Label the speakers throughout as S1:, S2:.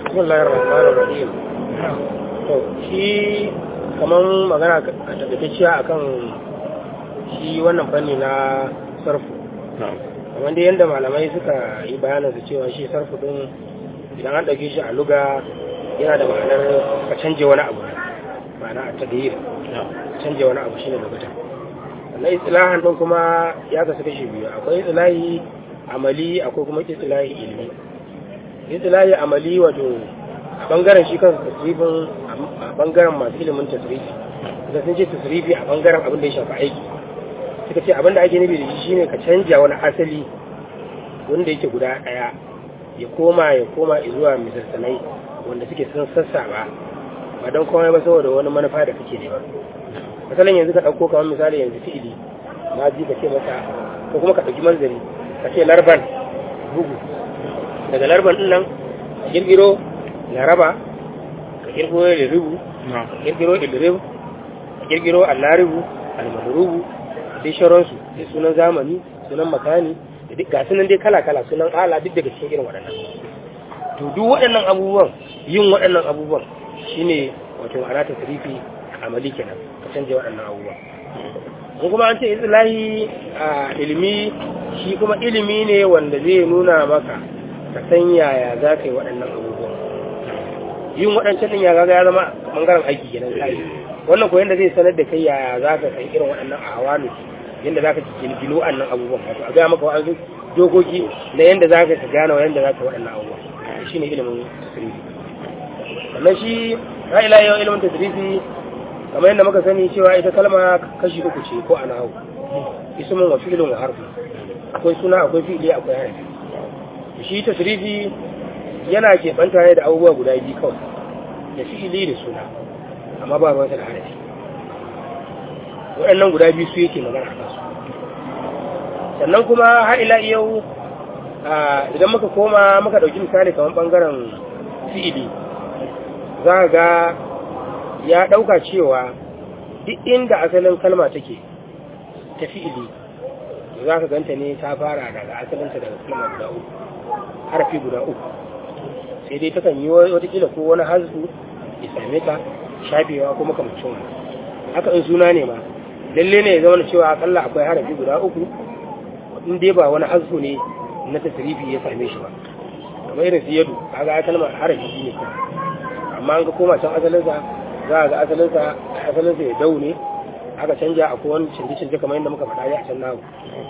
S1: bismillahir rahmanir rahim to shi kaman magana a takaitacciya akan shi wannan fanni na sarfu kamar dai yadda malamai suka yi bayanin su cewa shi sarfu din idan an ɗauke shi a luga yana da ma'anar ka canje wani abu ma'ana a tadhir canje wani abu shine lugata sannan istilahan din kuma ya kasu kashi biyu akwai istilahi amali akwai kuma istilahi ilmi istilahi amali wato a bangaren shi kansa tasrifin a bangaren masu ilimin tasrifi da sun ce tasrifi a bangaren abin da ya shafi aiki suka ce abin da ake nufi da shi shine ka canja wani asali wanda yake guda daya ya koma ya koma zuwa misalsanai wanda suke sun sassa ba ba don komai ba saboda wani manufa da kake nema misalin yanzu ka ɗauko kamar misali yanzu fi'ili na ji ka ce masa ko kuma ka ɗauki manzari ka ce larban bugu daga larban ɗin nan ka ƙirƙiro laraba ka ƙirƙiro liribu ka ƙirƙiro iliribu ka ƙirƙiro allaribu almadrubu sai sharonsu sai sunan zamani sunan makani da duk ga sunan dai kala-kala sunan ala duk daga cikin irin waɗannan to duk waɗannan abubuwan yin waɗannan abubuwan shine wato ana ta tarifi amali kenan ka canje waɗannan abubuwan in kuma an ce islahi a ilimi shi kuma ilimi ne wanda zai nuna maka ka san yaya za ka yi waɗannan abubuwan yin waɗancan ɗin ya gaga ya zama ɓangaren aiki kenan kai wannan ko yanda zai sanar da kai yaya za ka san irin waɗannan awalu yanda za ka gino waɗannan abubuwan wato a gaya maka wa'azu dokoki na yanda za ka gane wa yanda za ka waɗannan abubuwan shi ne ilimin tasirifi sannan shi ha ila yau ilimin tasirifi kamar yadda muka sani cewa ita kalma kashi uku ce ko ana hau ismin wa fi'ilin wa harfi akwai suna akwai fi'ili akwai harfi shi tasirifi yana keɓanta ne da abubuwa guda biyu kawai da fi'ili da suna amma ba ruwansa da harafi waɗannan guda biyu su yake magana a kansu sannan kuma har ila yau idan muka koma muka ɗauki misali kamar ɓangaren fi'ili za ga ya ɗauka cewa duk inda asalin kalma take ta fi'ili za ka ganta ne ta fara daga asalinta daga kalma guda uku harafi guda uku sai dai takan yi watakila ko wani hasbu ya same ta shafewa ko makamacin wani haka in suna ne ma lalle ne ya zama cewa akalla akwai harafi guda uku in dai ba wani hasbu ne na tasirifi ya same shi ba kamar irin su yadu kaga ya kalmar harafi ne kuma amma an ga koma can asalinsa za a ga asalinsa asalinsa ya dau ne aka canja a kowane canje-canje kamar yadda muka faɗa a can nahu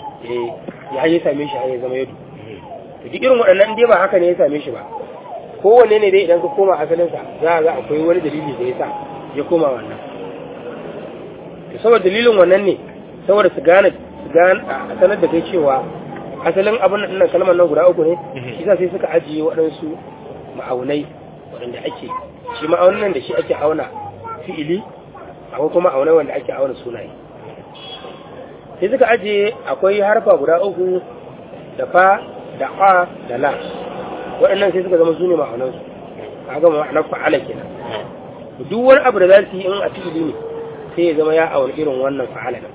S1: ya ya same shi ya zama yadu to duk irin waɗannan dai ba haka ne ya same shi ba kowanne ne dai idan ka koma asalinsa za a ga akwai wani dalili da ya sa ya koma wannan to saboda dalilin wannan ne saboda su gane su gane a sanar da kai cewa asalin abin nan kalmar nan guda uku ne shi sa sai suka ajiye waɗansu ma'aunai waɗanda ake shi ma'aunin nan da shi ake auna fi'ili akwai kuma ma'aunai wanda ake auna sunaye sai suka ajiye akwai harfa guda uku da fa da a da la waɗannan sai suka zama su ne ma'aunansu kaga ma'anar fa'ala kenan duk wani abu da za su yi in a fi'ili ne sai ya zama ya auna irin wannan fa'ala nan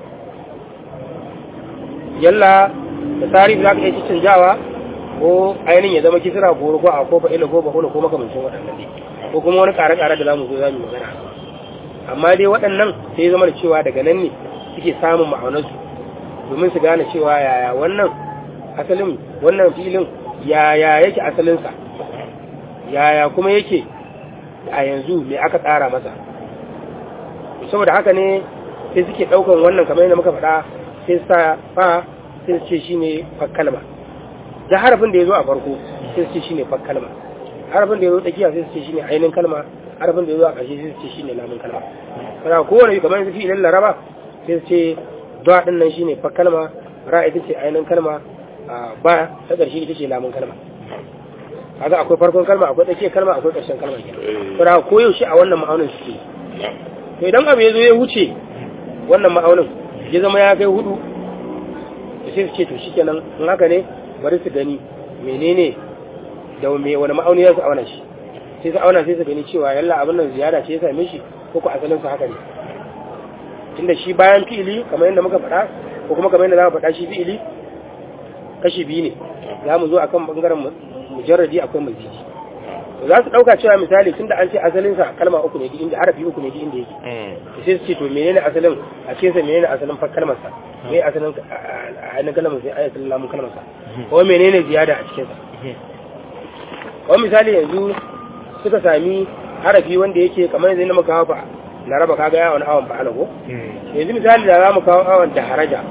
S1: yalla da tarihi za ka iya canjawa ko ainihin ya zama kisira ko ruwa ko fa'ila ko ba ko makamancin waɗannan ne ko kuma wani ƙare-ƙare da za mu zo za mu magana amma dai waɗannan sai ya zama da cewa daga nan ne suke samun ma'aunarsu domin su gane cewa yaya wannan asalin wannan filin yaya yake asalinsa yaya kuma yake a yanzu me aka tsara masa saboda haka ne sai suke ɗaukan wannan kamar yadda muka faɗa sai sa fa sai su ce shine fakkalma da harafin da ya zo a farko sai su ce shine fakkalma harafin da ya zo tsakiya sai su ce shine ainihin kalma harafin da ya zo a ƙarshe sai su ce shine lamun kalma kana kowane kamar yanzu fi'ilin laraba sai su ce ba din nan shine fakkalma ra ita ce ainihin kalma ba ta ƙarshe ita ce lamun kalma kaga akwai farkon kalma akwai tsakiyar kalma akwai ƙarshen kalma kenan kana ko yaushe a wannan ma'aunin suke to idan abu ya zo ya wuce wannan ma'aunin ya zama ya kai hudu sai su ce to shikenan in haka ne bari su gani menene da me wani ma'auni za su auna shi sai su auna sai su gani cewa yalla abin nan ziyara ce ya same shi ko ko asalin sa haka ne tunda shi bayan fi'ili kamar yadda muka faɗa ko kuma kamar yadda za mu faɗa shi fi'ili kashi biyu ne za mu zo akan bangaren mujarradi akwai mazidi za su ɗauka cewa misali tunda an ce asalinsa kalma uku ne duk inda harafi uku ne duk inda yake to sai su ce to menene asalin a cikin sa menene asalin fa kalmar sa me asalin a ainihin kalmar sai ayatul lamun kalmar sa ko menene ziyada a cikin sa ko misali yanzu suka sami harafi wanda yake kamar yanzu na muka hawa fa na raba kaga yawon awon fa alago yanzu misali da za mu kawo awon da haraja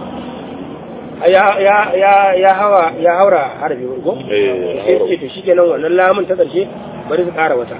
S1: ya ya ya ya hawa ya haura harafi ko sai ce to shikenan wannan lamun ta karshe bari su ƙara wata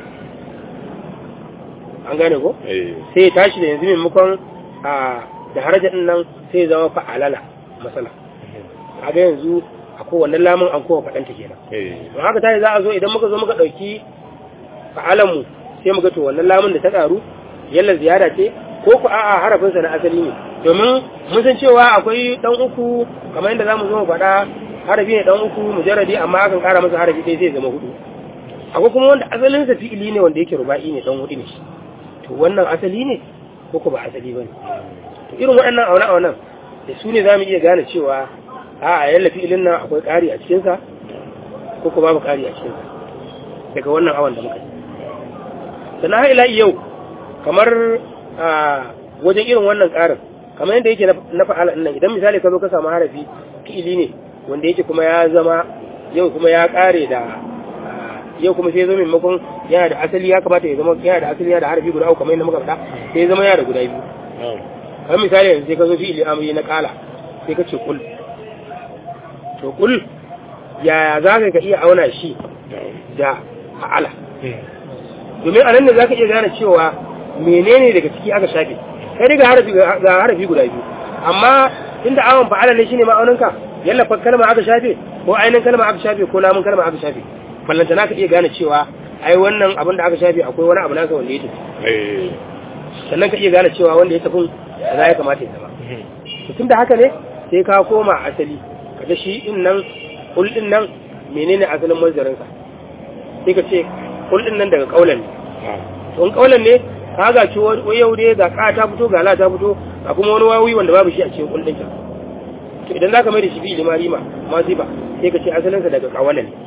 S1: an gane ko sai ya tashi da yanzu maimakon a da haraja din nan sai ya zama fa'alala masala kaga yanzu a kowanne lamun an kowa faɗanta kenan don haka tashi za a zo idan muka zo muka ɗauki fa'alanmu sai muka to wannan lamun da ta ƙaru yalla ziyara ce ko ku a'a harafinsa na asali ne domin mun san cewa akwai dan uku kamar yadda zamu zo mu faɗa harafi ne dan uku mujarradi amma akan ƙara masa harafi ɗaya zai zama hudu akwai kuma wanda asalin sa fi'ili ne wanda yake ruba'i ne dan hudu ne to wannan asali ne ko ku ba asali bane to irin waɗannan auna aunan da su ne zamu iya gane cewa a'a yalla fi'ilin nan akwai ƙari a cikin sa ko ku babu ƙari a cikin sa daga wannan awan da muka yi sannan har ila yau kamar a wajen irin wannan ƙarin kamar yadda yake na fa'ala nan idan misali ka zo ka samu harafi fi'ili ne wanda yake kuma ya zama yau kuma ya ƙare da yau kuma sai zo maimakon yana da asali ya kamata ya zama yana da asali yana da harafi guda uku kamar yadda muka faɗa sai ya zama yana da guda biyu kamar misali yanzu sai ka zo fi'ili amri na ƙala sai ka ce kul to kul yaya za ka iya auna shi da fa'ala domin a nan ne za ka iya gane cewa menene daga ciki aka shafe kai daga harafi ga harafi guda biyu amma inda awon fa'ala ne shine ma'auninka yalla fa kalma aka shafe ko ainin kalma aka shafe ko lamun kalma aka shafe ballanta na ka iya gane cewa ai wannan abin da aka shafe akwai wani abu nasa wanda ya tafi sannan ka iya gane cewa wanda ya tafi za ya kamata ya zama to tunda haka ne sai ka koma asali kaga shi din nan kul din nan menene asalin manzarinsa sai ka ce kul din nan daga kaulan ne to in kaulan ne ka ga ci wani yau dai ga ka ta fito ga la ta fito a kuma wani wawi wanda babu shi a cikin kullun ta to idan zaka mai da shi bi limari ma ma ba sai ka ce asalin sa daga kawala ne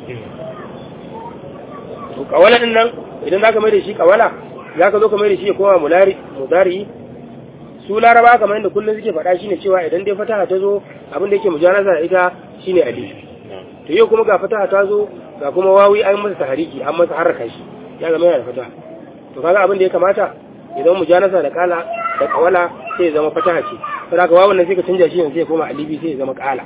S1: to kawala din nan idan zaka mai da shi kawala zaka zo ka mai da shi ya koma mulari mudari su laraba kamar yadda kullun suke faɗa shine cewa idan dai fataha ta zo abin da yake mujanasa da ita shine alif to yau kuma ga fataha ta zo ga kuma wawi an masa tahariki an masa haraka shi ya zama yana da fataha to kaga abin da ya kamata idan mujanasa da kala da kawala sai ya zama fataha ce to daga wawan nan sai ka canja shi yanzu sai ya koma alibi sai ya zama kala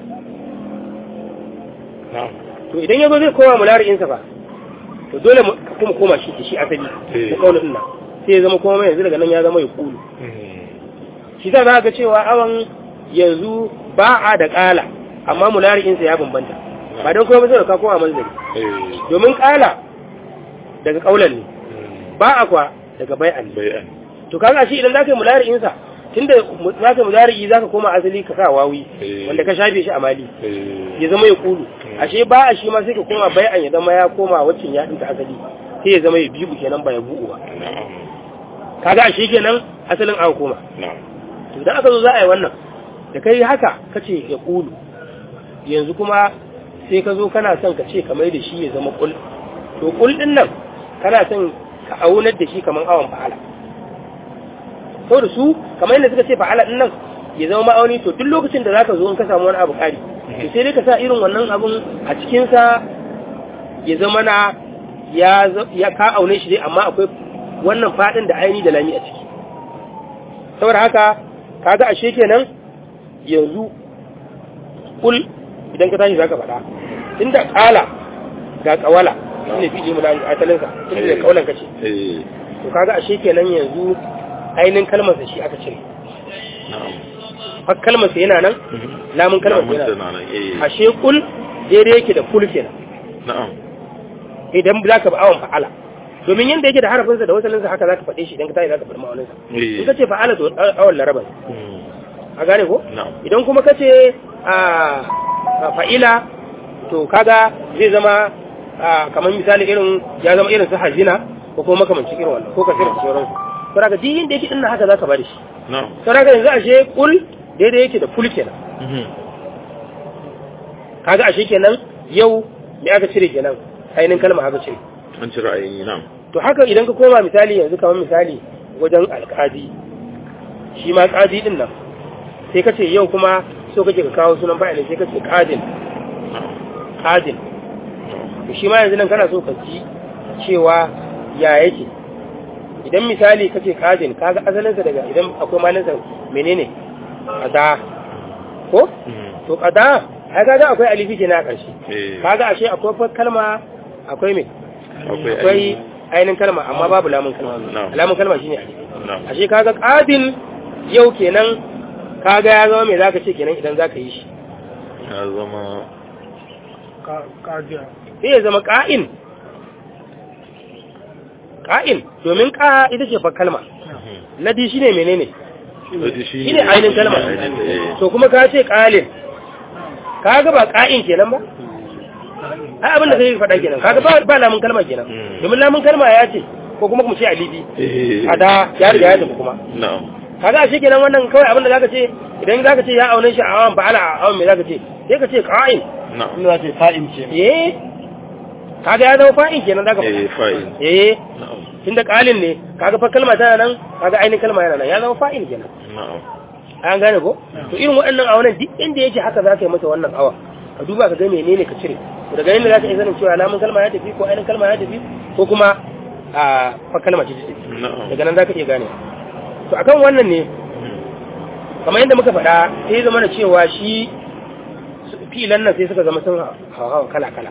S1: to idan yazo zai koma mulari'in sa fa to dole ka kuma koma shi shi asali da kaulin nan sai ya zama kuma yanzu daga nan ya zama ya kulu shi za ga cewa awan yanzu ba a da kala amma mulari'in sa ya bambanta ba don kuma sai ka koma manzari domin kala daga kaulan ne ba a kwa daga bai'an to kaga shi idan zaka yi mulari'in sa tunda zaka yi mulari'i zaka koma asali ka sa wawi wanda ka shafe shi a mali ya zama ya kulu ashe ba a shi ma sai ka koma bai'an ya zama ya koma waccan ya dinka asali sai ya zama ya biyu kenan ba ya bu'u ba kaga ashe kenan asalin an koma to idan aka zo za a yi wannan da kai haka kace ya kulu yanzu kuma sai ka zo kana son ka ce kamar da shi ya zama kul to kul din nan kana son ka aunar da shi kamar awon fa'ala sau da su kamar yadda suka ce fa'ala din nan ya zama ma'auni to duk lokacin da zaka zo in ka samu wani abu kari to sai dai ka sa irin wannan abun a cikinsa ya zama na ya ya ka aune shi dai amma akwai wannan fadin da aini da lami a ciki saboda haka kaga ashe kenan yanzu kul idan ka tashi zaka faɗa inda kala ga kawala shine fi'ili mu da asalin sa tunda da kaulan kace to kaga ashe kenan yanzu ainin kalmar sa shi aka cire har kalmar sa yana nan lamun kalmar sa yana nan ashe kul daidai yake da kul kenan
S2: na'am
S1: idan za ka ba awon fa'ala domin yanda yake da harafin sa da wasalin sa haka zaka faɗe shi idan ka tashi zaka faɗi ma'aunin sa in ka ce fa'ala to awon laraba a gane ko idan kuma ka ce a fa'ila to kaga zai zama kamar misali irin ya zama irin su hazina ko kuma makamancin irin wannan ko kasira da sauransu to daga duk inda yake dinnan haka zaka bada shi to daga yanzu ashe kul daidai yake da kul kenan kaga ashe kenan yau me aka cire kenan ainihin kalma aka cire
S2: an ci ra'ayi na'am
S1: to haka idan ka koma misali yanzu kamar misali wajen alƙadi shi ma ƙadi din nan sai ka ce yau kuma so kake ka kawo sunan fa'ilin sai ka ce ƙadin ƙadin to shi ma yanzu nan kana so ka ji cewa ya yake idan misali kace ƙadin kaga asalinsa daga idan akwai malinsa menene ƙada ko to ƙada ai kaga akwai alifi ke na ƙarshe
S2: eh
S1: kaga ashe akwai kalma akwai me
S2: akwai
S1: akwai ainihin kalma amma babu lamun kalma
S2: Na'am.
S1: lamun kalma shine alifi
S2: na'am
S1: ashe kaga qadin yau kenan kaga ya zama me zaka ce kenan idan zaka yi shi
S2: ya zama
S1: sai ya zama qa'in qa'in domin qa ita ce fa kalma ladi shine menene
S2: shi
S1: shine ainihin kalma
S2: eh
S1: to kuma ka ce qalin kaga ba qa'in kenan ba ai abin da kai faɗa kenan kaga ba ba lamun kalma kenan
S2: Mm.
S1: domin lamun kalma ya ce ko kuma mu ce alifi
S2: eh
S1: a da ya riga ya tafi kuma
S2: na'am
S1: kaga shi kenan wannan kawai abin da zaka ce idan zaka ce ya aune shi a awan fa'ala a awan me zaka ce sai ka ce qa'in
S2: na'am
S3: Ina ce fa'in ce.
S1: eh kaga ya zama fa'in kenan zaka
S2: eh
S1: faɗa
S2: fa'il
S1: eh
S2: na'am
S1: tunda qalin ne kaga fa kalma tana nan kaga ainihin kalma yana nan ya zama fa'in kenan
S2: na'am
S1: an gane ko to irin waɗannan awanan duk inda yake haka zaka yi masa wannan awa ka duba ka ga menene ka cire to daga yanda zaka iya sanin cewa lamun kalma ya tafi ko ainihin kalma ya tafi ko kuma a fa kalma ce ta tafi
S2: na'am
S1: daga nan zaka iya gane to akan wannan ne kamar yadda muka faɗa sai zama da cewa shi fi'ilan nan sai suka zama sun hawa kala-kala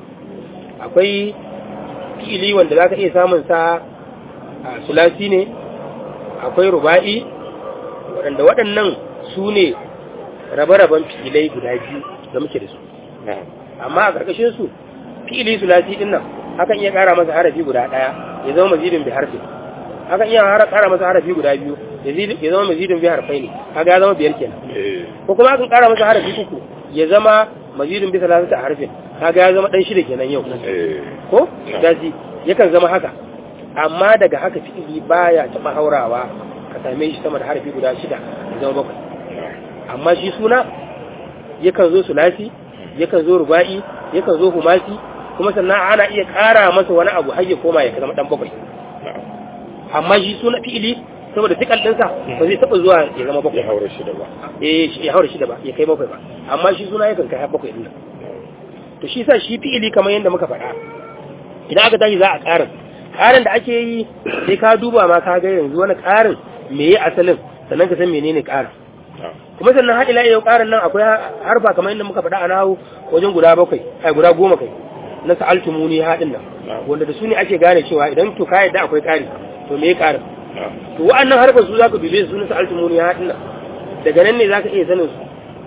S1: akwai fi'ili wanda za ka iya samun sa a sulasi ne akwai ruba'i waɗanda waɗannan su ne rabe-raben fi'ilai guda biyu da muke da su
S2: na'am
S1: amma a ƙarƙashin su fi'ili sulasi ɗin nan hakan iya ƙara masa harafi guda ɗaya ya zama mazidin bi harfi hakan iya har- ƙara masa harafi guda biyu ya zid- ya zama mazidin bi harfai ne kaga ya zama biyar kenan
S2: eh
S1: ko kuma akan ƙara masa harafi uku ya zama mazidin bi salasata harfin kaga ya zama dan shida kenan yau
S2: eh
S1: ko
S2: Na.
S1: dasi yakan zama haka amma daga haka fi'ili baya taɓa haurawa ka same shi sama da harafi guda shida ya zama bakwai amma shi suna yakan zo sulasi yakan zo ruba'i yakan zo humasi kuma sannan ana iya ƙara masa wani abu har ya koma ya zama dan bakwai
S2: na'am
S1: amma shi suna fi'ili saboda fikal ɗinsa ba zai taɓa zuwa ya zama
S2: ya
S1: bakwai
S2: haura shi da ba
S1: eh shi- ya haura shida ba ya kai bakwai ba amma shi suna yakan kai har bakwai ɗin nan to shi sa shi fi'ili kamar yadda muka faɗa idan aka tashi za a ƙarin ƙarin da ake yi sai ka duba ma ka ga yanzu wani ƙarin me ya asalin sannan ka san menene ƙarin
S2: na'am
S1: kuma sannan har ila yau ƙarin nan akwai harfa kamar yadda muka faɗa a nahu wajen guda bakwai ai guda goma kai na sa'altumuni haɗin nan
S2: na'am
S1: wanda da su ne ake gane cewa idan to ka yadda akwai ƙari to me ya ƙarin
S2: na'am
S1: to wa'annan harkar su zaka dube su na sa'altumuni haɗin nan daga nan ne zaka iya sanin su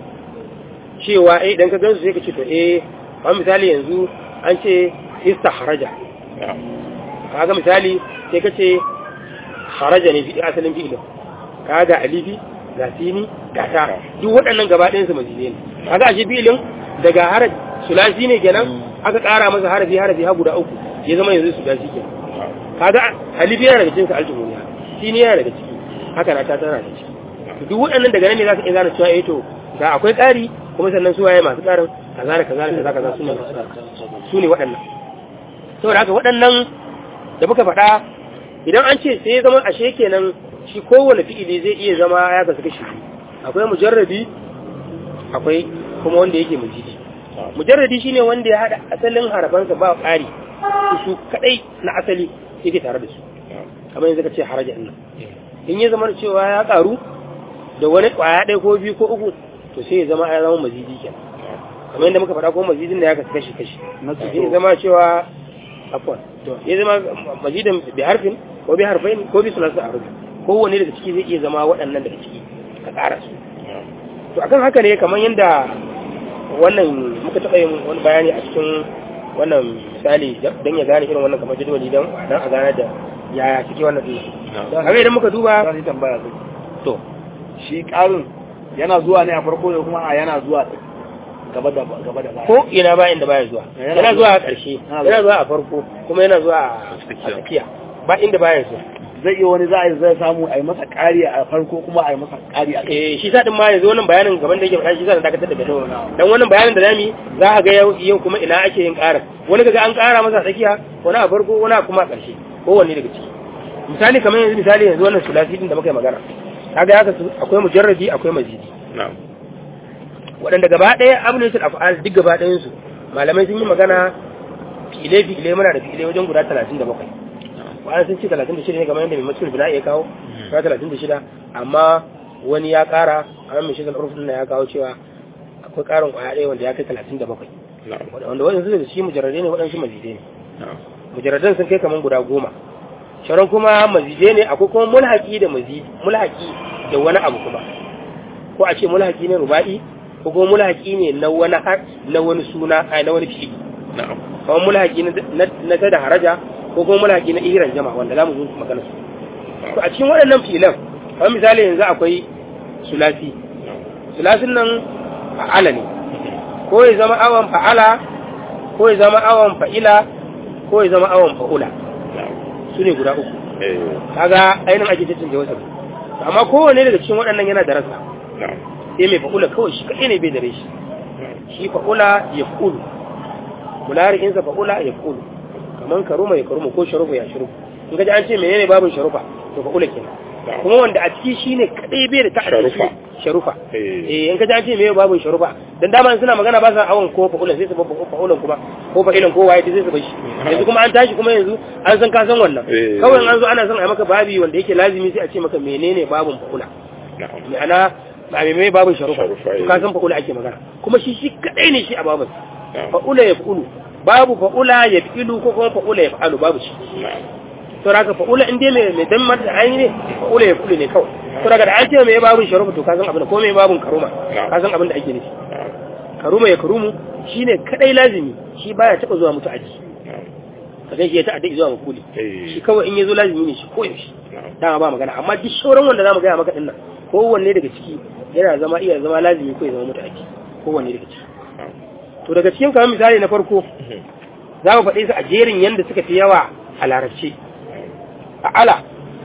S1: cewa eh idan ka gansu sai ka ce to eh kamar misali yanzu an ce istahraja
S2: na'am
S1: kaga misali sai ka ce kharaja ne fi asalin fi'ilin kaga alifi ga sini ga ta duk waɗannan gaba ɗayan su mazine ne kaga ashe fi'ilin daga haraj sulasi ne kenan aka ƙara masa harafi harafi har guda uku ya zama yanzu sulasi kenan
S2: na'am
S1: kaga alifi yana daga cikin aljumuniya sini yana daga ciki haka na ta tana da ciki to duk waɗannan daga nan ne za ka iya gane cewa eh to ga akwai ƙari kuma sannan su waye masu ƙarin kaza da kaza da kaza kaza su ne masu ƙarin su ne waɗannan saboda haka waɗannan da muka faɗa idan an ce sai ya zama ashe kenan shi kowane fi'ili zai iya zama ya kasu kashi biyu akwai mujarrabi akwai kuma wanda yake mujidi mujarradi shine wanda ya hada asalin harafansa ba ƙari su kadai na asali yake tare da su kamar yanzu ka ce haraja nan in ya zama cewa ya karu da wani kwaya ɗaya ko biyu ko uku to sai ya zama ya zama mazidi kenan kamar yadda muka faɗa ko mazidin da ya kasu kashi kashi
S3: Na
S1: ya zama cewa afwan to ya zama mazidin bi harfin ko bi harfain ko bi sulasu a rubu kowanne daga ciki zai iya zama waɗannan daga ciki ka ƙara su to akan haka ne kamar yadda wannan muka taɓa yin wani bayani a cikin wannan misali don ya gane irin wannan kamar jadwali don don a gane da yaya suke wannan ɗin kamar idan muka duba
S3: Za ni tambaya sai.
S1: to
S3: Shi ƙarin yana zuwa ne a farko da kuma a yana zuwa gaba da gaba da baya.
S1: ko ina ba inda baya zuwa
S3: Yana
S1: yana
S3: zuwa-
S1: zuwa a ƙarshe
S3: yana
S1: yana zuwa a farko kuma yana zuwa a
S2: Tsakiya.
S1: tsakiya ba inda baya zuwa
S3: zai iya wani za a yi zai samu a yi masa ƙari a farko kuma a yi masa ƙari a kai
S1: eh shi sa din ma yanzu wannan bayanin gaban da yake faɗa shi sa da dakatar da gado dan wannan bayanin da zamu yi za ka ga yau yau kuma ina ake yin ƙarin wani kaga an ƙara masa a tsakiya wani a farko wani a kuma a ƙarshe kowanne daga ciki misali kamar yanzu misali yanzu wannan sulasi din da muka yi magana kaga haka su akwai mujarradi akwai mazidi
S2: na'am
S1: waɗanda gaba ɗaya abulatul af'al duk gaba ɗayan su malamai sun yi magana file file muna da file wajen guda 37 wani sun ce 36 ne kamar yadda mai masul bina ya kawo guda 36 amma wani ya ƙara amma mai shigar urfin ya kawo cewa akwai ƙarin ƙwaya ɗaya wanda ya kai 37
S2: na'am
S1: wanda waɗansu daga shi mujarrade ne waɗansu mazide ne
S2: na'am
S1: mujarradan sun kai kamar guda goma sharon kuma mazide ne akwai kuma mulhaki da mazidi mulhaki da wani abu kuma ko a ce mulhaki ne ruba'i ko kuma mulhaki ne na wani har na wani suna ai na wani fi'ili
S2: na'am
S1: kamar mulhaki na na ta da haraja ko kuma mulhaki na ihran jama wanda zamu zo magana su to a cikin waɗannan fi'ilan kamar misali yanzu akwai sulasi sulasin nan fa'ala ne ko ya zama awan fa'ala ko ya zama awan fa'ila ko ya zama awan fa'ula
S2: na'am
S1: su ne guda uku
S2: eh
S1: kaga ainihin ake cancanta wasu amma kowane daga cikin waɗannan yana da rasa
S2: na'am
S1: sai mai fa'ula kawai shi kaɗai ne bai da rashi shi fa'ula ya fa'ulu mulari'insa fa'ula ya fa'ulu kamar karuma ya karuma ko sharufa ya sharufa in gaji an ce menene babin sharufa to fa'ula kenan kuma wanda a ciki shine kadai bai da ta'addi
S2: Sharufa.
S1: sharufa
S2: eh
S1: eh in kaji an ce menene babin sharufa dan dama suna magana ba sa awon ko fa'ula sai su babba fa'ulan kuma ko fa'ilan ko waye sai su bar shi yanzu kuma an tashi kuma yanzu an san ka san wannan
S2: Eh.
S1: kawai in an zo ana son a yi maka babi wanda yake lazimi sai a ce maka menene babin fa'ula
S2: na'am
S1: ma'ana ba mai mai babin sharufa
S2: Sharufa,
S1: to
S2: eh.
S1: ka san fa'ula ake magana kuma shi shi kadai ne shi a babin
S2: na'am
S1: fa'ula ya fa'ulu babu fa'ula ya fi'ilu ko kuma fa'ula ya fa'alu babu shi
S2: na'am
S1: to daga fa'ula in dai mai mai dan mata aini ne fa'ula ya fa'ulu ne kawai to daga da an ce mai babin sharufa to ka san abin da ko mai babin karuma ka san abin da ake nufi
S2: na'am
S1: karuma ya karumu shine kadai lazimi shi baya taba zuwa mutu aji
S2: na'am
S1: ka gan shi ya ta'adda zuwa makuli
S2: eh
S1: shi kawai in ya zo lazimi ne shi ko yaushe
S2: na'am
S1: dama ba magana amma duk sauran wanda zamu gaya maka dinnan kowanne daga ciki yana zama iya zama lazimi ko ya zama mutu aji kowanne daga ciki
S2: na'am
S1: to daga cikin kamar misali na farko za mu faɗe su a jerin yadda suka fi yawa a larabci a ala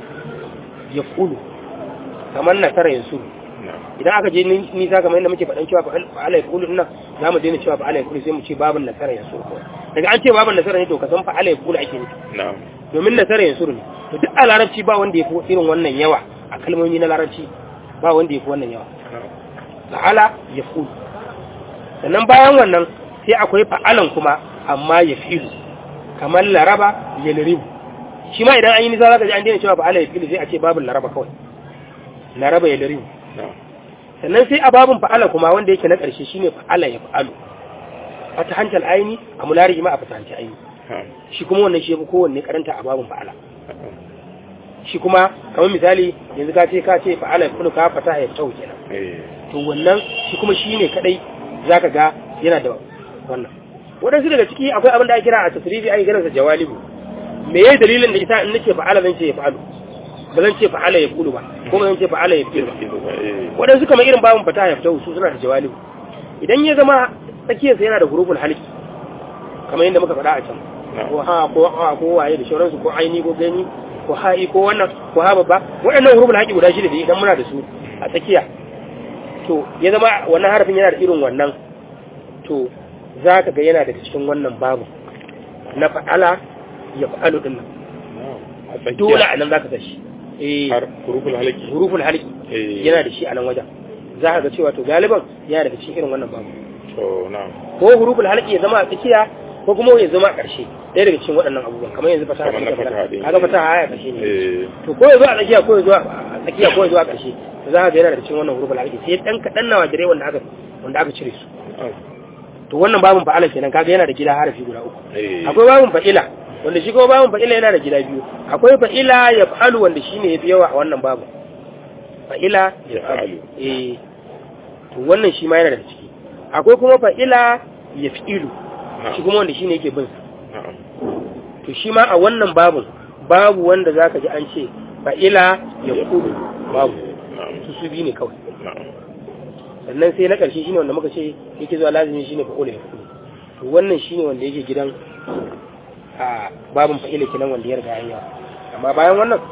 S1: ya fulu kamar nasara yansu
S2: na'am
S1: idan aka je ni- nisa kamar yadda muke faɗan cewa fa'ala ya fulu ina za mu daina cewa fa'ala ya fulu sai mu ce babin nasara yansu daga an ce babin nasara ne to ka san fa'ala ya fulu ake nufi
S2: na'am
S1: domin nasara yansu ne to duk a larabci ba wanda ya fi irin wannan yawa a kalmomi na larabci ba wanda ya fi wannan yawa
S2: na'am
S1: fa'ala ya fulu sannan bayan wannan sai akwai fa'alan kuma amma ya filu kamar laraba ya laribu shi ma idan an yi nisa za ka ji an daina cewa fa'ala ya filu sai a ce babin laraba kawai laraba ya laribu
S2: na'am
S1: sannan sai a babin fa'ala kuma wanda yake na ƙarshe shine fa'ala ya fa'alu fata hancal aini a mulari ma a fata hancal aini
S2: na'am
S1: shi kuma wannan shi ya fi kowanne karanta a babin fa'ala
S2: na'am
S1: shi kuma kamar misali yanzu ka ce ka ce fa'ala ya fa'alu ka fata ya fita kenan
S2: eh
S1: to wannan shi kuma shi ne kadai za ka ga yana da wannan waɗansu daga ciki akwai abin da ake kira a tasirifi ake kiransa jawalibu me yayi dalilin da ita in nace fa'ala zan ce ya fa'alu ba zan ce fa'ala ya fulu ba ko ba zan ce fa'ala ya filu ba
S2: eh
S1: waɗansu kamar irin babin fata ya fita su suna da jawalibu idan ya zama tsakiyarsa yana da huruful halki kamar yadda muka faɗa a can ko ha ko ha ko waye da shauransu ko aini ko gani ko ha'i ko wannan ko ha babba waɗannan huruful halki guda shida da idan muna da su a tsakiya to ya zama wannan harafin yana da irin wannan to za ka ga yana daga cikin wannan babu na fa'ala ya fa'alu din nan
S2: na'am a tsakiya
S1: dole a nan za ka ga shi eh
S2: har huruful halaki
S1: huruful halki
S2: eh
S1: yana da shi a nan wajen za ka ga cewa to galiban yana daga cikin irin wannan babu
S2: to na'am
S1: ko huruful halki ya zama a tsakiya ko kuma ya zama a ƙarshe ɗaya daga cikin waɗannan abubuwan kamar yanzu fasaha
S2: Kamar na
S1: ce ta
S2: fasaha ɗin.
S1: kaga fasaha aya ƙarshe ne
S2: eh
S1: to ko ya zo a tsakiya ko ya zo a tsakiya ko ya zo a ƙarshe to za ka ga yana daga cikin wannan huruful halki sai dan kaɗan na wajirai wanda aka wanda aka cire su
S2: na'am
S1: to wannan babin fa'ala kenan kaga yana da gida harafi guda uku
S2: eh
S1: akwai babin fa'ila wanda shi kuma babin fa'ila yana da gida biyu akwai fa'ila ya fa'alu wanda shine yafi yawa a wannan babin fa'ila ya fa'alu eh to wannan shi ma yana da ciki akwai kuma fa'ila ya fi'ilu shi kuma wanda shine yake bin sa
S2: na'am
S1: to shi ma a wannan babin babu wanda zaka ji an ce fa'ila ya kudu babu
S2: na'am
S1: su su biyu ne kawai
S2: na'am
S1: sannan sai na ƙarshe shine wanda muka ce yake zuwa lazimi shine fa'ula ya kudu to wannan shine wanda yake gidan a babin fa'ila kenan wanda ya riga an yawa amma bayan wannan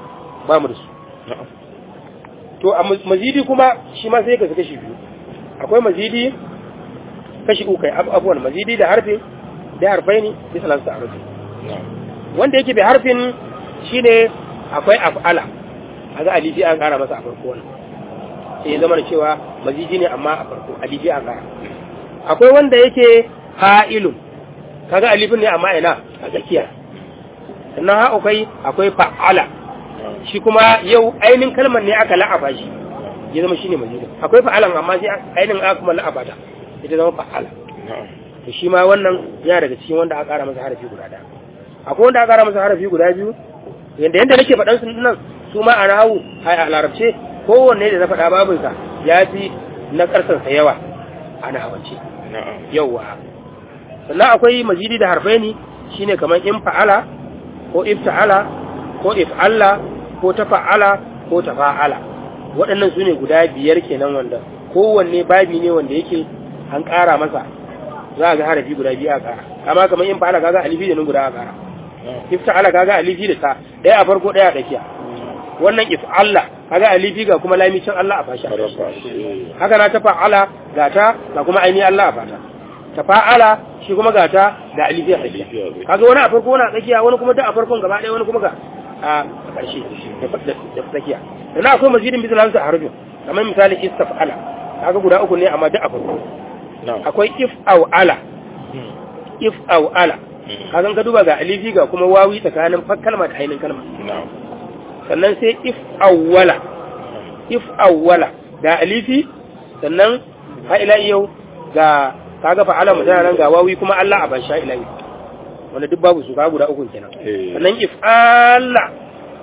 S1: ba mu da su
S2: na'am
S1: to a ma- mazidi kuma shi ma sai ka kashi biyu akwai mazidi kashi uku kai abu abuwan mazidi da harfin da harfai ne bisa lansa a rufe
S2: na'am
S1: wanda yake bai harfin shine akwai af'ala kaga alifi an kara masa a farko wannan sai ya zama da cewa mazidi ne amma a farko alifi an kara akwai wanda yake fa'ilun kaga alifin ne amma ina a tsakiya sannan ha akwai akwai fa'ala
S2: na'am
S1: shi kuma yau ainihin kalmar ne aka la'afa shi ya zama shine mazidi akwai fa'alan amma sai ainihin aka kuma la'afa ta ita zama fa'ala
S2: na'am
S1: to shi ma wannan yana daga cikin wanda aka kara masa harafi guda ɗaya akwai wanda aka kara masa harafi guda biyu yanda yanda nake faɗan su nan su ma a nahawu a a larabce kowanne da na faɗa babinsa ya fi na ƙarsansa yawa a nahawance
S2: na'am
S1: yawa sannan akwai mazidi da harfai ne shine kamar in fa'ala ko ifta'ala ko if'alla ko tafa'ala ko tafa'ala waɗannan su ne guda biyar kenan wanda kowanne babi ne wanda yake an ƙara masa za a ga harafi guda biyu a ƙara amma kamar in fa'ala kaga alifi da nun guda a ƙara
S2: na'am
S1: ifta'ala kaga alifi da ta ɗaya a farko ɗaya a tsakiya wannan if'alla kaga alifi ga kuma lamicin Allah a fashi a fashi
S2: Sarrafa shi.
S1: haka na ta fa'ala ga ta ga kuma ainihin Allah a fata ta fa'ala shi kuma ga ta ga alifi a tsakiya
S2: Alifi a tsakiya.
S1: kaga wani a farko wani a tsakiya wani kuma ta a farkon gaba ɗaya wani kuma ga a ƙarshe da da- da tsakiya sannan akwai mazidin bisa lansa a harfin kamar misali istaf'ala kaga guda uku ne amma duk a farko
S2: na'am
S1: akwai if aw ala
S2: Hmm.
S1: if aw ala
S2: Hmm.
S1: kaga ka duba ga alifi ga kuma wawi tsakanin fa kalma da ainihin kalma
S2: na'am
S1: sannan sai if awwala if awwala ga alifi sannan ha ila yau ga kaga fa'ala mutana nan ga wawi kuma Allah a ban sha ila yau wanda duk babu su kaga guda uku kenan
S2: Eh.
S1: sannan if Allah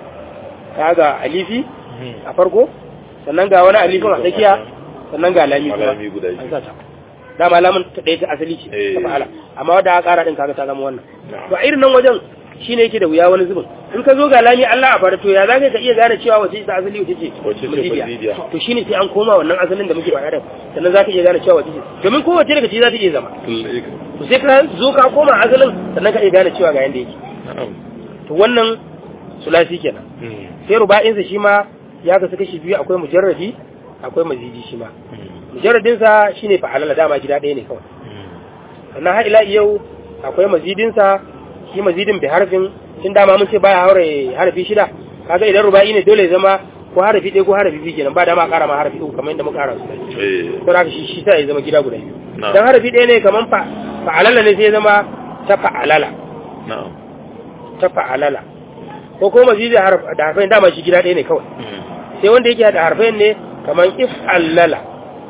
S1: kaga alifi
S2: Hmm.
S1: a farko sannan ga wani alifin a tsakiya sannan ga lami kuma
S2: Lami guda biyu.
S1: an sa ta dama lamun ta ɗaya ta asali ce
S2: Eh.
S1: ta fa'ala amma wadda aka ƙara ɗin kaga ta zama wannan
S2: Na'am.
S1: to a irin nan wajen shine yake da wuya wani zubin in ka zo ga lami Allah a fara to ya zaka ka iya gane cewa wace ta asali wace ce
S2: Wace ce
S1: mazidiya.
S2: mazidiya.
S1: to shine sai an koma wannan asalin da muke faɗa da sannan zaka iya gane cewa wace ce domin kowace daga ciki za ta iya zama
S2: Lalle.
S1: to sai ka zo ka koma asalin sannan ka iya gane cewa ga yanda yake
S2: na'am
S1: to wannan sulasi kenan
S2: Hmm.
S1: sai ruba'insa shi ma ya kasu kashi biyu akwai mujarradi akwai mazidi shi ma
S2: Hmm.
S1: mujarradinsa shine fa'alala dama gida ɗaya ne kawai
S2: Hmm.
S1: sannan har ila yau akwai mazidinsa shi mazidin bi harfin tun dama mun ce baya haure harfi shida kaga idan ruba'i ne dole ya zama ko harfi ɗaya ko harfi biyu kenan ba dama a ƙara ma harfi uku kamar yadda muka ƙara su
S2: Eh.
S1: to haka shi shi sai ya zama gida guda biyu
S2: Na'am.
S1: dan harfi ɗaya ne kamar fa fa'alala ne sai ya zama ta fa'alala
S2: na'am
S1: ta fa'alala ko ko mazidin harf da harfin dama shi gida ɗaya ne kawai
S2: Hmm.
S1: sai wanda yake da harfin ne kamar if allala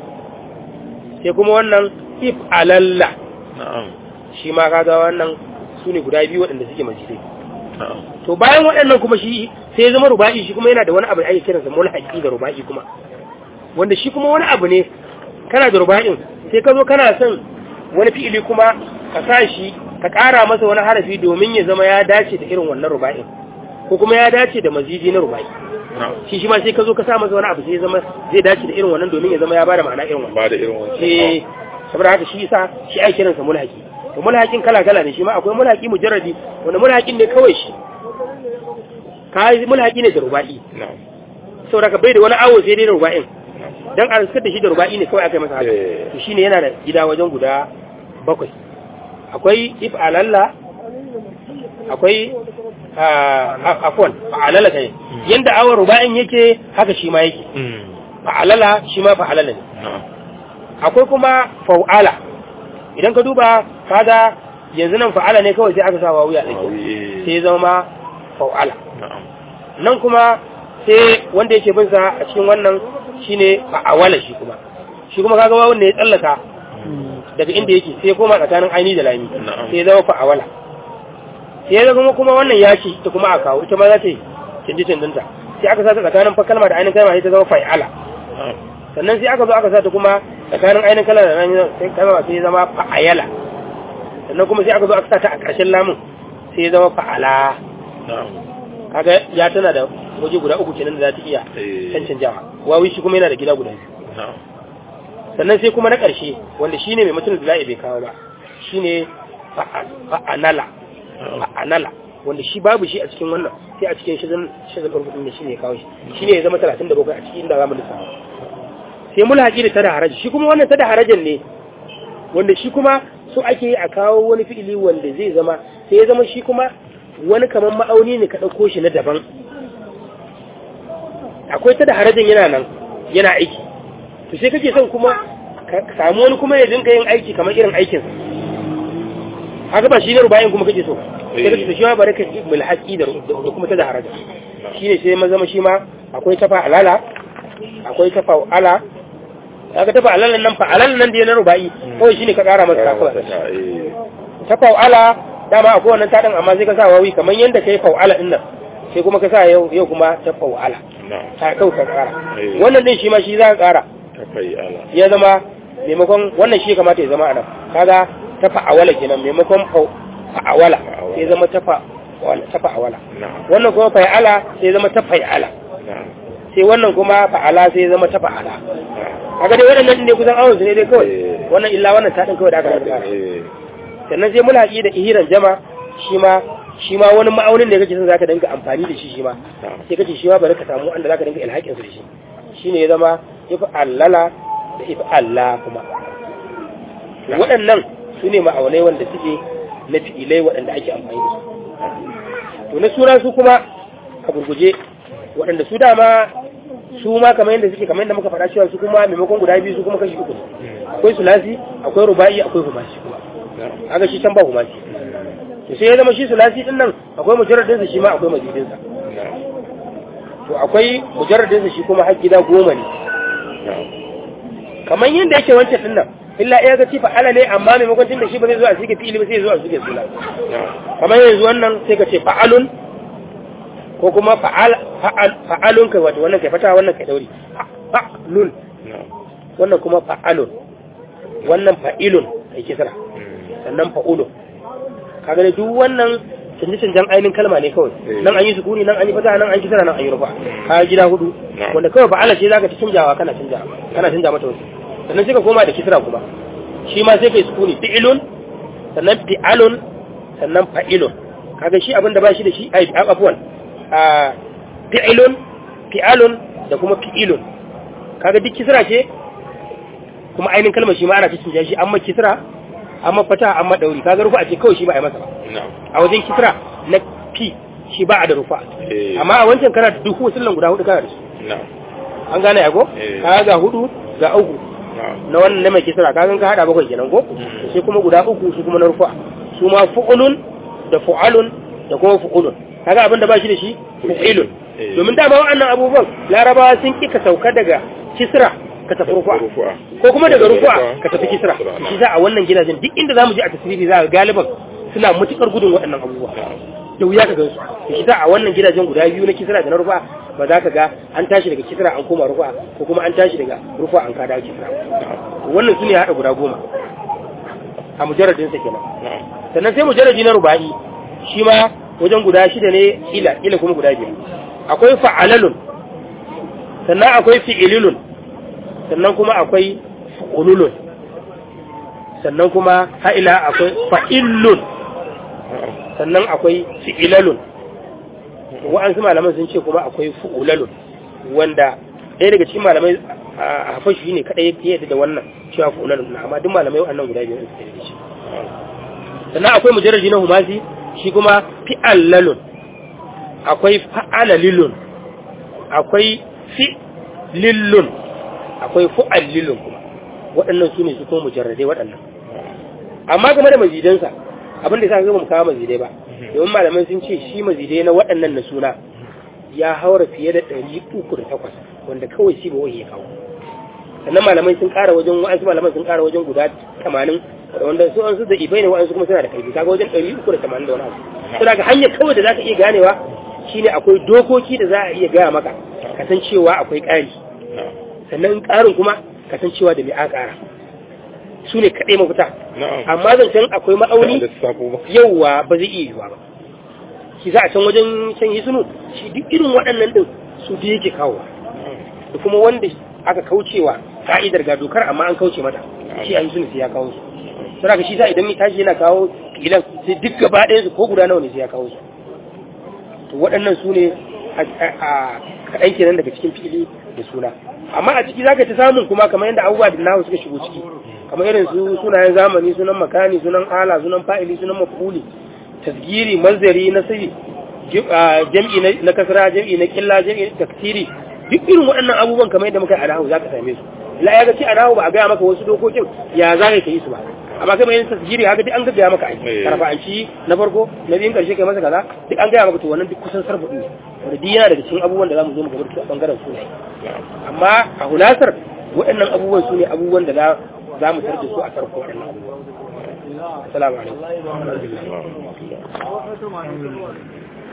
S1: sai kuma wannan if alalla
S2: na'am
S1: shi ma kaga wannan su ne guda biyu waɗanda suke majidai
S2: na'am
S1: to bayan waɗannan kuma shi sai ya zama ruba'i shi kuma yana da wani abu da ake kiransa mulhaqi da ruba'i kuma wanda shi kuma wani abu ne kana da ruba'in sai ka zo kana son wani fi'ili kuma ka sa shi ka ƙara masa wani harafi domin ya zama ya dace da irin wannan ruba'in ko kuma ya dace da mazidi na ruba'i
S2: na'am
S1: shi shi ma sai ka zo ka sa masa wani abu sai ya zama zai dace da irin wannan domin ya zama ya bada ma'ana irin wannan
S2: ba da irin wancan
S1: eh saboda haka shi yasa shi ake kiransa mulhaqi to mulhaqin kala kala ne shi ma akwai mulhaqi mujarradi wanda mulhaqin ne kawai shi kai mulhaqi ne da ruba'i
S2: na'am
S1: saboda ka bai da wani awo sai dai da ruba'in dan a riskar da shi da ruba'i ne kawai aka yi masa haka
S2: Eh.
S1: to shine yana da gida wajen guda bakwai akwai if alalla akwai ah, afwan fa'alala kai yanda awon ruba'in yake haka shi ma yake
S2: Hmm.
S1: fa'alala shi ma fa'alala ne
S2: na'am
S1: akwai kuma fa'ala idan ka duba kaga yanzu nan fa'ala ne kawai sai aka sa wawu ya tsaki
S2: Wawi, eh.
S1: sai ya zama ma fa'ala
S2: na'am
S1: nan kuma sai wanda yake bin sa a cikin wannan shine fa'awala shi kuma shi kuma kaga wawun ne ya tsallaka daga inda yake sai ya koma tsakanin aini da lami
S2: Na'am.
S1: sai ya zama fa'awala sai ya zama kuma wannan ya ce ita kuma a kawo ita ma za ta yi canji canjinta sai aka sa ta tsakanin fa kalma da ainihin kalma sai ta zama fa'ala
S2: na'am
S1: sannan sai aka zo aka sa ta kuma tsakanin ainihin kala da nan sai kalma sai ya zama fa'ayala sannan kuma sai aka zo aka sa ta a ƙarshen lamun sai ya zama fa'ala
S2: na'am
S1: kaga ya tana da waje guda uku kenan da za ta iya
S2: Eh.
S1: cancin jawa wawi shi kuma yana da gida guda biyu
S2: na'am
S1: sannan sai kuma na ƙarshe wanda shine mai mutum da za'i bai kawo ba shine fa'a- fa'anala
S2: na'am
S1: fa'anala wanda shi babu shi a cikin wannan sai a cikin shazan shazan farfudin da shi ne ya kawo shi shi ne ya zama 37 a cikin inda za mu lissafa sai mulhaqi da tada haraji shi kuma wannan tada harajin ne wanda shi kuma so ake yi a kawo wani fi'ili wanda zai zama sai ya zama shi kuma wani kamar ma'auni ne ka ɗauko shi na daban akwai tada harajin yana nan yana aiki to sai kake son kuma ka samu wani kuma ya dinga yin aiki kamar irin aikinsa haka ba shi ne rubayin kuma kake so sai kake so shi ma bari ka yi mulhaqi da da kuma tada haraja shine sai ma zama shi ma akwai tafa alala akwai tafa ala kaga tafa alalan nan fa alalan nan da na rubai kawai shine ka kara masa kafa tafa ala dama akwai wannan tadan amma sai ka sa wawi kamar yanda kai fa ala din nan sai kuma ka sa yau yau kuma tafa ala ta kau ka kara wannan din shi ma shi za ka kara ya zama maimakon wannan shi kamata ya zama anan kaga tafa awala kenan maimakon fa awala sai zama tafa tafa awala wannan kuma fa ala sai zama tafa ala sai wannan kuma fa'ala sai zama ta fa'ala kaga dai waɗannan ne kusan awon su ne dai kawai wannan illa wannan ta kawai da aka rasa sannan sai mulhaqi da ihiran jama shi ma shi ma wani ma'aunin da kake son zaka dinga amfani da shi shi ma sai kace shi ma bari ka samu wanda zaka dinga ilhaƙin su da shi shine ya zama if allala da if alla kuma waɗannan su ne ma'aunai wanda suke na fi'ilai waɗanda ake amfani da su to na sura su kuma a gurguje waɗanda su dama su ma kamar yadda suke kamar yadda muka faɗa cewa su kuma maimakon guda biyu su kuma kashi uku akwai sulasi akwai ruba'i akwai humashi kuma haka shi can ba humashi to sai ya zama shi sulasi din nan akwai mujarradin sa shi ma akwai mazidin sa to akwai mujarradin sa shi kuma har gida goma ne kamar yadda yake wancan din nan illa ya ga ci fa'ala ne amma maimakon tun da shi ba zai zo a sige fi'ili ba sai ya zo a sige sula kamar yanzu wannan sai ka ce fa'alun ko kuma fa'alun kai wato wannan kai fata wannan kai dauri fa'alun wannan kuma fa'alun wannan fa'ilun kai kisra sannan fa'ulun kaga ne duk wannan canje-canjen ainihin kalma ne kawai nan an yi sukuni nan an yi fata nan an kisra nan an yi rufa ka gida hudu wanda kawai fa'ala ce zaka ta canjawa kana canjawa kana canja mata wasu sannan sai ka koma da kisra kuma shi ma sai kai sukuni fi'ilun sannan fi'alun sannan fa'ilun kaga shi abin da ba shi da shi ai afwan a fi'ilun fi'alun da kuma fi'ilun kaga duk kisra ce kuma ainihin kalmar shi ma ana cikin shi amma kisra amma fata amma dauri kaga rufa ce kawai shi ba a yi masa ba a wajen kisra na fi shi ba a da rufa amma a wancan kana da duk wasu guda hudu kana da su an gane ya ko kaga ga hudu ga uku na wannan na mai kisra kaga ka hada bakwai kenan ko sai kuma guda uku su kuma na rufa su ma fu'ulun da fu'alun da kuma fu'ulun kaga abin da ba shi da shi fu'ilun domin dama wa'annan abubuwan larabawa sun ki ka sauka daga kisra ka tafi rufa ko kuma daga rufa ka tafi kisra shi za a wannan gidajen duk inda zamu je a tasirifi za ga galiban suna matukar gudun waɗannan abubuwa da wuya ka gansu shi za a wannan gidajen guda biyu na kisra da na rufa ba za ka ga an tashi daga kisra an koma rufa ko kuma an tashi daga rufa an kada kisra wannan su ne haɗa guda goma a mujarradinsa kenan sannan sai mujarradi na ruba'i shi ma wajen guda shida ne ila ila kuma guda biyar akwai fa'alalun sannan akwai fi'ililun sannan kuma akwai fu'ululun sannan kuma ha'ila akwai fa'illun sannan akwai fi'ilalun wa'ansu malaman sun ce kuma akwai fu'ulalun wanda ɗaya daga cikin malamai a hafashi ne kaɗai ya yadda da wannan cewa fu'ulalun amma duk malamai wa'annan guda biyar suke da shi sannan akwai mujarraji na humasi shi kuma fi'allalun akwai fa'alalilun akwai fi'lillun akwai fu'allilun kuma waɗannan su ne su kuma mujarradai waɗannan amma game da mazidansa abin da sa ga mu kawo mazidai ba domin malamai sun ce shi mazidai na waɗannan na suna ya haura fiye da ɗari uku da takwas wanda kawai shi ba wai ya kawo sannan malamai sun ƙara wajen wa'ansu malamai sun ƙara wajen guda tamanin wanda su an su da ibai ne wa'ansu kuma suna da karfi kaga wajen ɗari uku da tamanin da wani abu suna ga hanyar kawai da za ka iya ganewa shine akwai dokoki da za a iya gaya maka kasancewa akwai ƙari sannan ƙarin kuma kasancewa da mai a ƙara su ne kaɗai mafita amma zancen akwai ma'auni yauwa ba zai iya yiwuwa ba shi za a can wajen can yi sunu shi duk irin waɗannan ɗin su da yake kawowa da kuma wanda aka kaucewa ka'idar ga dokar amma an kauce mata shi a yi sunu sai ya kawo su sai ka shi sa idan mai tashi yana kawo filan sai duk gaba ɗaya su ko guda nawa ne sai ya kawo su to waɗannan su ne a kaɗan kenan daga cikin fi'ili da suna amma a ciki zaka ta samun kuma kamar yadda abubuwa da nahu suka shigo ciki kamar irin su sunayen zamani sunan makani sunan ala sunan fa'ili sunan mafuli tasgiri manzari na sai jam'i na kasra jam'i na killa jam'i taksiri duk irin waɗannan abubuwan kamar yadda muka yi a nahu zaka same su la ya ga ce a nahu ba a gaya maka wasu dokokin ya za ka yi su ba amma kai mai tasgiri haka duk an ga gaya maka aiki karfa'anci na farko na biyun karshe kai masa kaza duk an gaya maka to wannan duk kusan sarfa ne wanda duk yana daga cikin abubuwan da za mu zo mu gaba da a bangaren sunaye amma a hulasar waɗannan abubuwan su ne abubuwan da za mu tarda su a farko waɗannan abubuwan assalamu alaikum